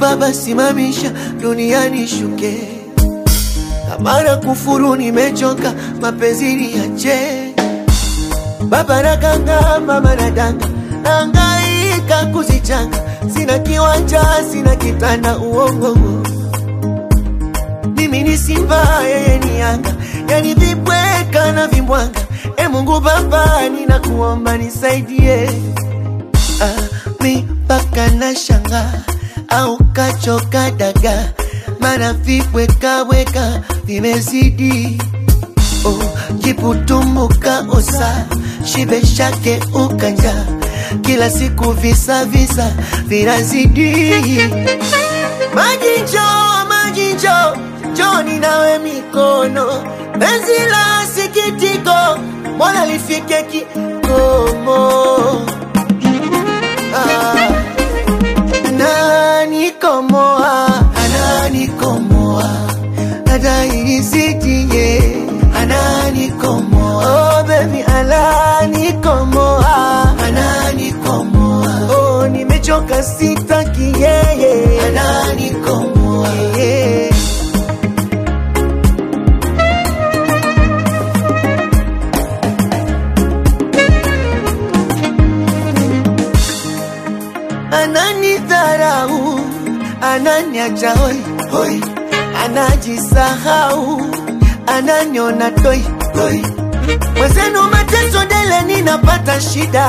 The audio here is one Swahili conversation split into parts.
Baba simamisha duniani shuke, kama na kufuru nimechoka, mapenzi niache. Baba nakanga, mama nadanga, nahangaika kuzichanga, sina kiwanja, sina kitanda, uongo mimi ni Simba, yeye ni Yanga, yani vibweka na vimbwanga. E Mungu Baba, ninakuomba nisaidie. Ah, mi mpaka na shanga au kachoka daga, mana vibwekaweka vimezidi. Oh, jiputumbuka osa shibe shake ukanja, kila siku visa visa vinazidi. Maji njoo, maji njoo, njoni nawe mikono, penzi la sikitiko, mbona lifike kikomo? Ah, ananikomoa, ananikomoa, adairisitie, ananikomoa, oh baby, ananikomoa, ananikomoa, oh nimechoka, sitaki yeye, ananikomoa, yeah. ananidharau, ananiacha hoi hoi, anajisahau, ananiona toi toi. Mwenzenu mateso dele, ninapata shida,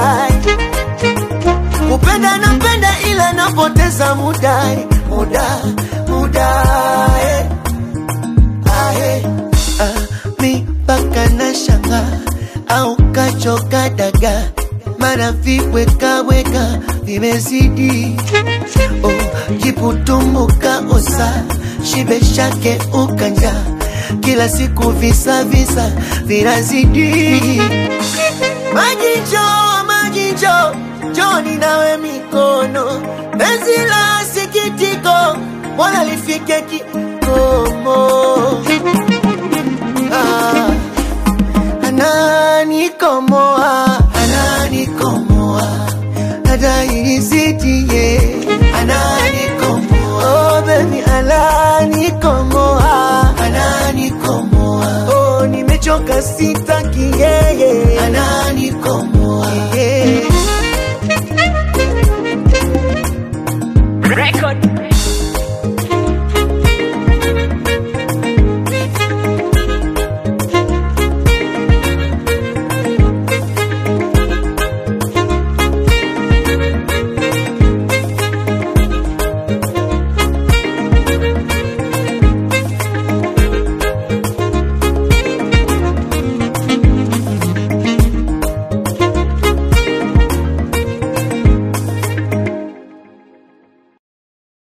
kupenda napenda, ila napoteza muda muda muda eh. Ah, eh. Ah, mi mpaka na shanga au kachoka daga mara vibwekaweka vimezidi. Oh, jiputumbuka osa shibe shake ukanja, kila siku visa visa vinazidi. Maji njoo, maji njoo, njoni nawe mikono, penzi la sikitiko, mbona lifike kikomo? Ah, ananikomoa, ananikomoa, adairisitie, ananikomoa, oh baby, ananikomoa, ananikomoa, oh nimechoka, sitaki yeye, ananikomoa